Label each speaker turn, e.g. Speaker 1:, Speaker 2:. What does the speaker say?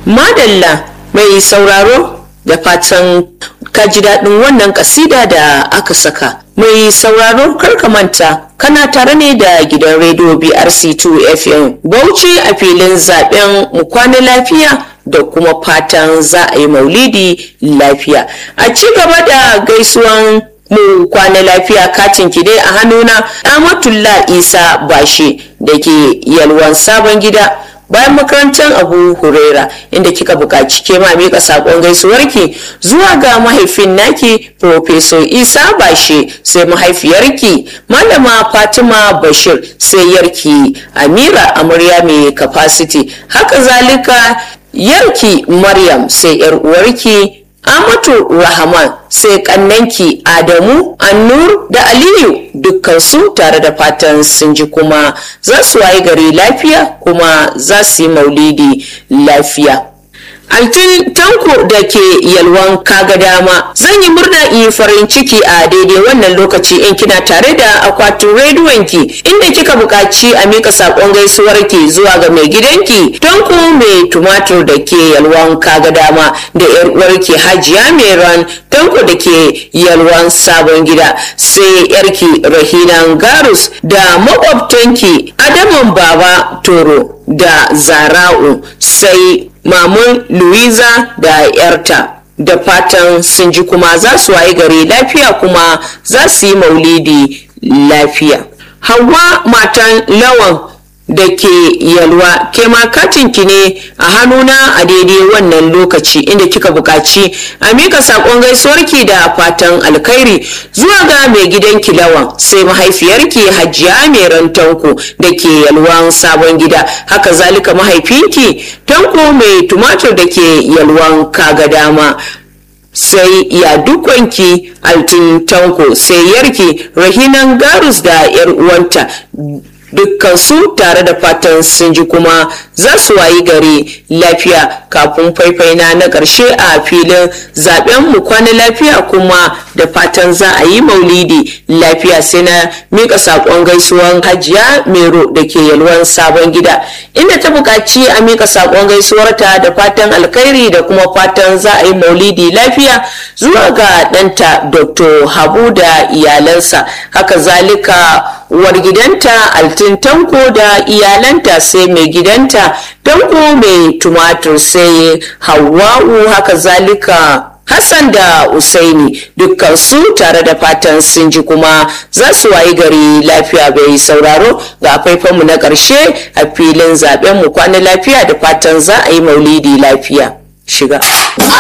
Speaker 1: madalla mai sauraro da fatan ka ji daɗin wannan kasida da aka saka mai sauraro karka manta kana tare ne da gidan rediyo brc2 fm bauchi a filin zaben mu kwana lafiya da kuma fatan za a yi maulidi lafiya a ci gaba da gaisuwan mu kwana lafiya katin ki dai a hannuna amatullah isa bashe da ke yalwan sabon gida bayan makarantar abu huraira inda kika buƙaci ke ma miƙa saƙon gaisuwarki zuwa ga mahaifin naki professor isa bashe sai mahaifiyarki malama fatima bashir sai yarki amira amarya mai capacity haka zalika yarki maryam sai yar uwarki Amatu Rahman sai kannanki Adamu, Annur da Aliyu dukkansu tare da fatan sun ji kuma za su waye gari lafiya kuma za su yi maulidi lafiya. Altin tanko da ke yalwan kaga dama zan yi murna yi farin ciki a daidai wannan lokaci in kina tare da akwatin rediyonki inda kika buƙaci a mika saƙon gaisuwarki zuwa ga mai gidanki tanko mai tumatur da ke yalwan kaga dama da yar uwarki hajiya meran tanko da ke yalwan sabon gida sai yarki rahinan garus da makwabtanki adaman baba toro da zara'u sai mamun louisa da yarta da fatan sun ji kuma za su waye gari lafiya kuma za su yi maulidi lafiya hawa matan lawan da ke yalwa ke ma katinki ne a hannuna a daidai wannan lokaci inda kika buƙaci a mika saƙon gaisuwarki da fatan alkhairi zuwa ga mai gidanki lawan sai mahaifiyarki hajiya mai rantanku da ke yalwan sabon gida haka zalika mahaifinki tanko mai tumatur da ke yalwan kaga dama sai ya dukwanki altin tanko sai yarki rahinan garus da yar uwanta dukkansu tare da fatan sun ji kuma za su wayi gari lafiya kafin faifaina na ƙarshe a filin zaben mu kwana lafiya kuma da fatan za a yi maulidi lafiya sai na mika saƙon gaisuwan hajiya mero da ke yalwan sabon gida inda ta buƙaci a mika saƙon gaisuwarta da fatan alkhairi da kuma fatan za a yi maulidi lafiya zuwa ga ɗanta dr habu da iyalansa haka zalika uwar gidanta altin tanko da iyalanta sai mai gidanta tanko mai tumatur sai hawa'u haka zalika Hassan da Usaini dukkansu tare da fatan sun ji kuma za su wayi gari lafiya bai sauraro ga faifanmu na ƙarshe a filin zaben mu kwana lafiya da fatan za a yi maulidi lafiya. Shiga.